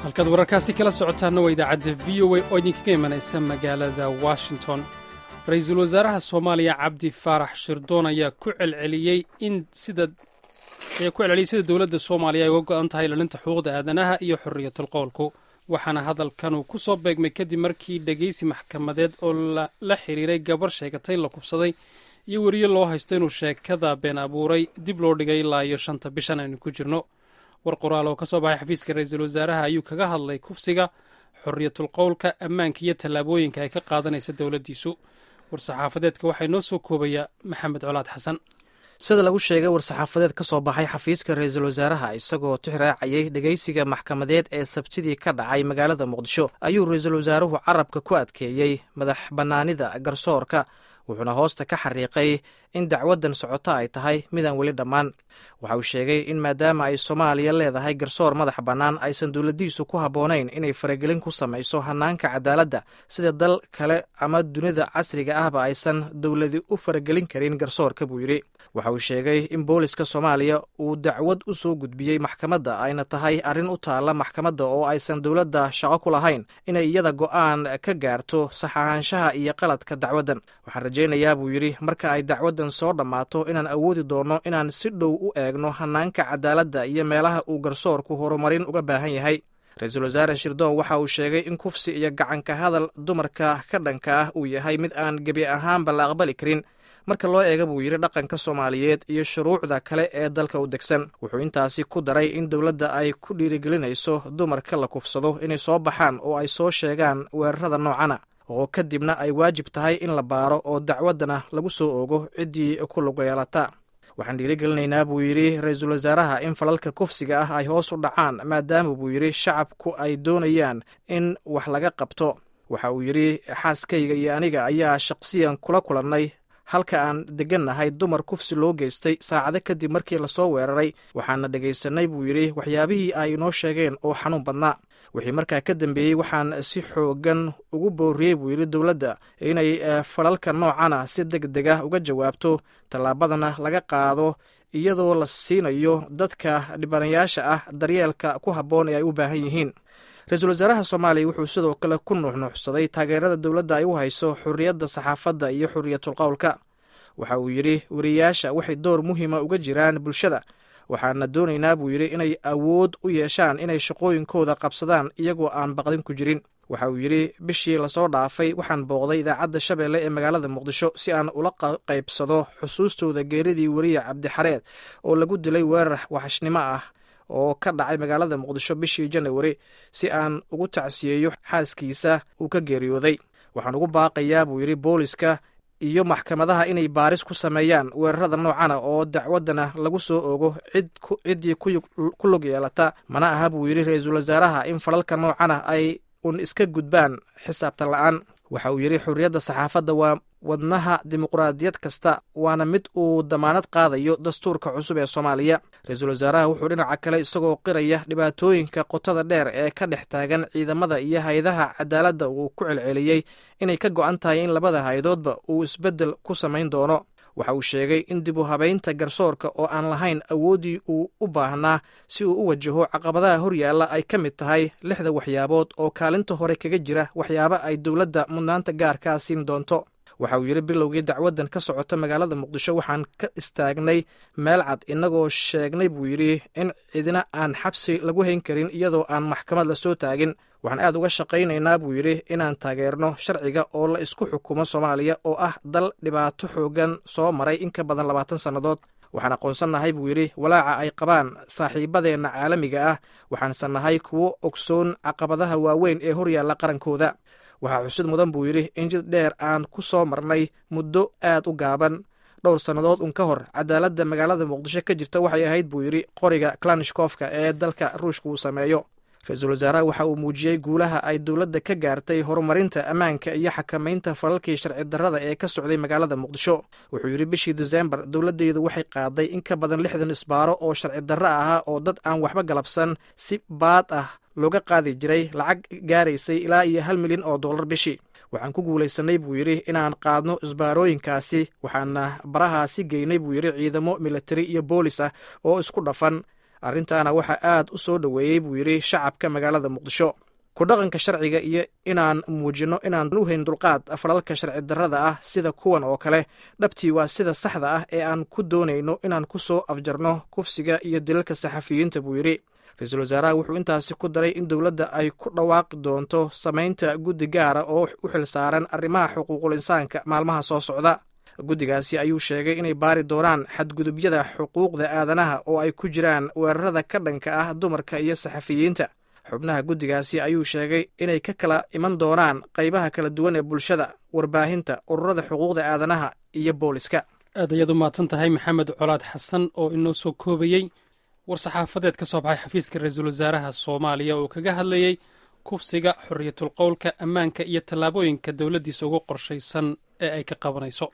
halkaad wararkaasi kala socotaanna waa idaacadda v o a oo idinkaga imanaysa magaalada washington ra-iisul wasaaraha soomaaliya cabdi faarax shirdoon ayaa ku celceliyey in sida ayaa ku celceliyey sida dowladda soomaaliya ay uga go-an tahay ilaalinta xuquuqda aadanaha iyo xorriyatul qowlku waxaana hadalkan uu ku soo beegmay kadib markii dhegaysi maxkamadeed oo la xiriiray gabar sheegatay in la kubsaday iyo weriye loo haysto inuu sheekada been abuuray dib loo dhigay ilaa iyo shanta bishan aynu ku jirno war qoraal oo ka soo baxay xafiiska ra-iisul wasaaraha ayuu kaga hadlay kufsiga xorriyatul qowlka ammaanka iyo tallaabooyinka ay ka qaadanaysa dowladdiisu war-saxaafadeedka waxaa inoo soo koobaya maxamed colaad xasan sida lagu sheegay war-saxaafadeed ka soo baxay xafiiska ra-iisul wasaaraha isagoo tixraacayay dhegaysiga maxkamadeed ee sabtidii ka dhacay magaalada muqdisho ayuu ra-iisul wasaaruhu carabka ku adkeeyey madax bannaanida garsoorka wuxuuna hoosta ka xariiqay in dacwaddan socota ay tahay midaan weli dhammaan waxa uu sheegay in maadaama ay soomaaliya leedahay garsoor madax bannaan aysan dowladdiisu ku habboonayn inay faragelin ku samayso hannaanka cadaaladda sida dal kale ama dunida casriga ahba aysan dowladi u faragelin karin garsoorka buu yidhi waxa uu sheegay in booliska soomaaliya uu dacwad u soo gudbiyey maxkamadda ayna tahay arrin u taalla maxkamadda oo aysan dowladda shaqo ku lahayn inay iyada go'aan ka gaarto sax ahaanshaha iyo qaladka dacwaddan waxaan rajaynayaa buu yidhi marka ay dacwaddan soo dhammaato inaan awoodi doonno inaan si dhow u eegno hannaanka cadaaladda iyo meelaha uu garsoorku horumarin uga baahan yahay ra-iisul wasaare shirdoon waxa uu sheegay in kufsi iyo gacanka hadal dumarka ka dhanka ah uu yahay mid aan gebi ahaanba la aqbali karin marka loo eega buu yidhi dhaqanka soomaaliyeed iyo shuruucda kale ee dalka u degsan wuxuu intaasi ku daray in dowladda ay ku dhiirigelinayso dumarka la kufsado inay soo baxaan oo ay soo sheegaan weerarada noocana oo kadibna ay waajib tahay in la baaro oo dacwaddana lagu soo ogo ciddii ku lug yeelata waxaan dhiirigelinaynaa buu yidhi ra-iisul wasaaraha in falalka kufsiga ah ay hoos u dhacaan maadaama buu yidhi shacabku ay doonayaan in wax laga qabto waxa uu yidhi xaaskayga iyo aniga ayaa shaqsiyan kula kulannay halka aan deggannahay dumar kufsi loo geystay saacado kadib markii lasoo weeraray waxaana dhegaysanay buu yidhi waxyaabihii ay inoo sheegeen oo xanuun badnaa wixii markaa ka dambeeyey waxaan si xoogan ugu booriyey buu yidhi dowladda inay falalka noocana si deg deg ah uga jawaabto tallaabadana laga qaado iyadoo la siinayo dadka dhibanayaasha ah daryeelka ku habboon ee ay u baahan yihiin ra-iisul wasaaraha soomaaliya wuxuu sidoo kale ku nuuxnuuxsaday taageerada dowladda ay u hayso xorriyadda saxaafadda iyo xorriyatul qowlka waxa uu yidhi weriyaasha waxay door muhiima uga jiraan bulshada waxaana doonaynaa buu yidhi inay awood u yeeshaan inay shaqooyinkooda qabsadaan iyagoo aan baqdin ku jirin waxa uu yidhi bishii lasoo dhaafay waxaan booqday idaacadda shabeelle ee magaalada muqdisho si aan ula qaybsado xusuustooda geeridii weriye cabdixareed oo lagu dilay weerar waxashnimo ah oo ka dhacay magaalada muqdisho bishii janawari si aan ugu tacsiyeeyo xaaskiisa uu ka geeriyooday waxaan ugu baaqayaa buu yidhi booliska iyo maxkamadaha inay baaris ku sameeyaan weerarada noocana oo dacwaddana lagu soo ogo ciddii ku lug yeelata mana aha buu yidhi ra-iisul wasaaraha in falalka noocana ay un iska gudbaan xisaabtan la-aan waxa uu yidhi xorriyadda saxaafadda waa wadnaha dimuqraadiyad kasta waana mid uu damaanad qaadayo dastuurka cusub ee soomaaliya ra-iisul wasaaraha wuxuu dhinaca kale isagoo qiraya dhibaatooyinka qotada dheer ee ka dhex taagan ciidamada iyo hay-adaha cadaaladda uu ku celceliyey inay ka go-an tahay in labada hay-adoodba uu isbeddel ku samayn doono waxa uu sheegay in dib u habaynta garsoorka oo aan lahayn awooddii uu u baahnaa si uu u wajaho caqabadaha horyaalla ay ka mid tahay lixda waxyaabood oo kaalinta hore kaga jira waxyaabo ay dowladda mudnaanta gaarkaa siin doonto waxa uu yidhi bilowgii dacwaddan ka socota magaalada muqdisho waxaan ka istaagnay meel cad innagoo sheegnay buu yidhi in cidina aan xabsi lagu hayn karin iyadoo aan maxkamad la soo taagin waxaan aad uga shaqaynaynaa buu yidhi inaan taageerno sharciga oo la isku xukumo soomaaliya oo ah dal dhibaato xoogan soo maray in ka badan labaatan sannadood waxaan aqoonsannahay buu yidhi walaaca ay qabaan saaxiibadeenna caalamiga ah waxaanse nahay kuwo ogsoon caqabadaha waaweyn ee horyaalla qarankooda waxaa xusid mudan buu yidhi in jid dheer aan ku soo marnay muddo aad u gaaban dhowr sannadood un ka hor cadaaladda magaalada muqdisho ka jirta waxay ahayd buu yidhi qoriga klanishkofka ee dalka ruushka uu sameeyo ra-iisul wasaaraha waxa uu muujiyey guulaha ay dowladda ka gaartay horumarinta ammaanka iyo xakamaynta falalkii sharci darrada ee ka socday magaalada muqdisho wuxuu yidhi bishii desembar dowladdeedu waxay qaaday in ka badan lixdan isbaaro oo sharci darro ahaa oo dad aan waxba galabsan si baad ah looga qaadi jiray lacag gaaraysay ilaa iyo hal milyan oo dollar bishii waxaan ku guulaysanay buu yidhi inaan qaadno isbaarooyinkaasi waxaana barahaasi geynay buu yidhi ciidamo militari iyo boolis ah oo isku dhafan arrintaana waxaa aad u soo dhoweeyey buu yidhi shacabka magaalada muqdisho ku dhaqanka sharciga iyo inaan muujinno inaan u hayn dulqaad falalka sharci darrada ah sida kuwan oo kale dhabtii waa sida saxda ah ee aan ku doonayno inaan ku soo afjarno kufsiga iyo dilalka saxafiyiinta buu yidhi ra-iisul wasaaraha wuxuu intaasi ku daray in dowladda ay ku dhawaaqi doonto samaynta guddi gaara oo u xil saaran arrimaha xuquuqul insaanka maalmaha soo socda guddigaasi ayuu sheegay inay baari doonaan xadgudubyada xuquuqda aadanaha oo ay ku jiraan weerarada ka dhanka ah dumarka iyo saxafiyiinta xubnaha guddigaasi ayuu sheegay inay ka kala iman doonaan qaybaha kala duwan ee bulshada warbaahinta ururada xuquuqda aadanaha iyo booliska aad ayaad u mahadsan tahay maxamed colaad xasan oo inoo soo koobayey war-saxaafadeed ka soo baxay xafiiska ra-iisul wasaaraha soomaaliya oo kaga hadlayey kufsiga xorriyatul qowlka ammaanka iyo tallaabooyinka dowladdiisa ugu qorshaysan ee ay ka qabanayso